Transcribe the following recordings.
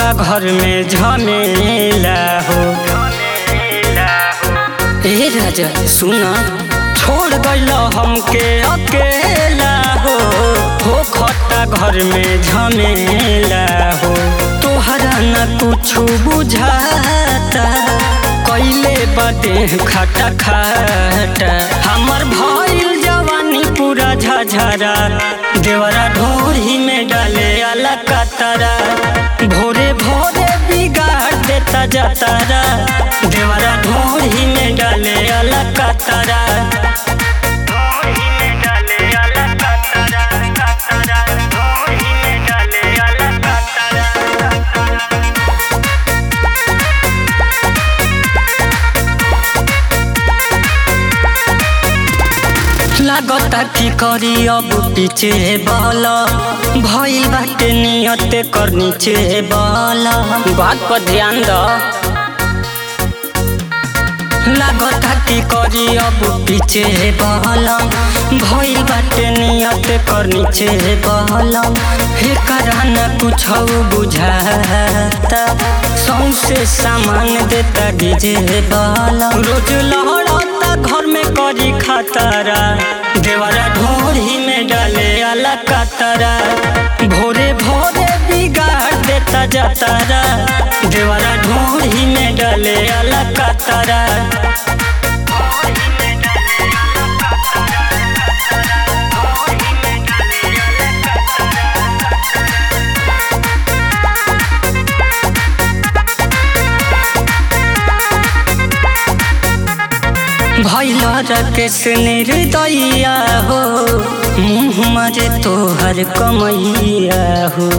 होखता घर में झमेला हो ए राजा सुना छोड़ गइल हमके अकेला हो होखता घर में झमेला हो तोहरा न कुछ बुझाता कैले बदे खटा खटा हमर भइल जवानी पूरा झझरा देवरा ढोरी में डाले अला कतरा भोरे भोरे बिगाड़ देता जतरा देवरा ढोरी में डाले अला कतरा लागता की करी अब पीछे बल भइल बाटे नियत कर नीचे बल बात पर ध्यान द लागता की करी अब पीछे बल भइल बाटे नियत कर नीचे बल हे करान कुछ बुझाता सौसे सामान देता डीजे बल रोज लहड़ता घर में करी खतरा देवरा ढोरी में डाले अला कतरा भोरे भोरे बिगाड़ देता जतरा देवरा ढोरी में डाले अला कतरा भैल रकेश निर्दया हो मुँह मरे तोहर कमैया हो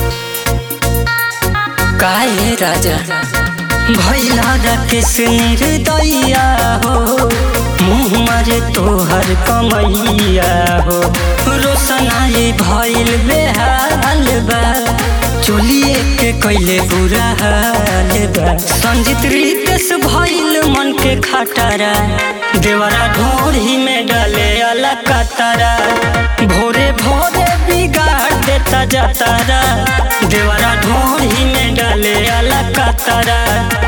काहे राजा भैल रकेश निर्दया हो मुँह मरे तोहर कमैया हो रोशनाई भैल बेहाल बा चोलिए के कैले बुरा हाल बा संजित रितेश भइल मन के खटारा देवरा ढोरी में डाले अला कतरा भोरे भोरे बिगाड़ देता जतरा देवरा ढोरी में डाले अला कतरा